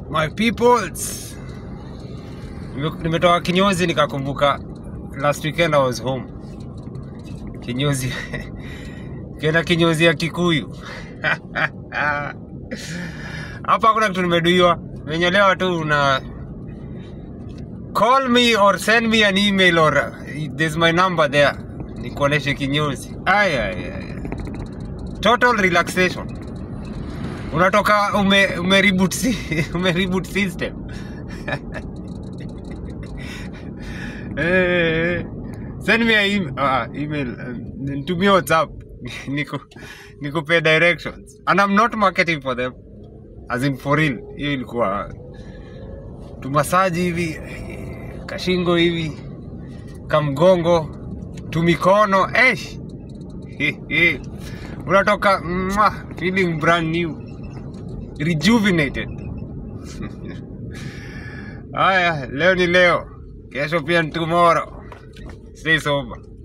my peoples Nime- nimetoka kinyozi nikakumbuka last weekend i was home kinyozi kenda kinyozi ya kikuyu hapa hakuna kitu nimeduiwa menyolewa tu una call me or send me an email or uh, there's my number there nikuoneshe kinyozi ay, ay, ay. total relaxation unatoka ume, ume, reboot, si- ume reboot system Eh, send me a email, ah, email uh, nitumie whatsapp niku nikupe directions and i'm not marketing for them as in for real hiyo ilikuwa tumasaji hivi eh, kashingo hivi kamgongo tumikono eh. unatoka mwah, feeling brand new rejuvenated haya leo ni leo kesho pia ni tomorrow stay sober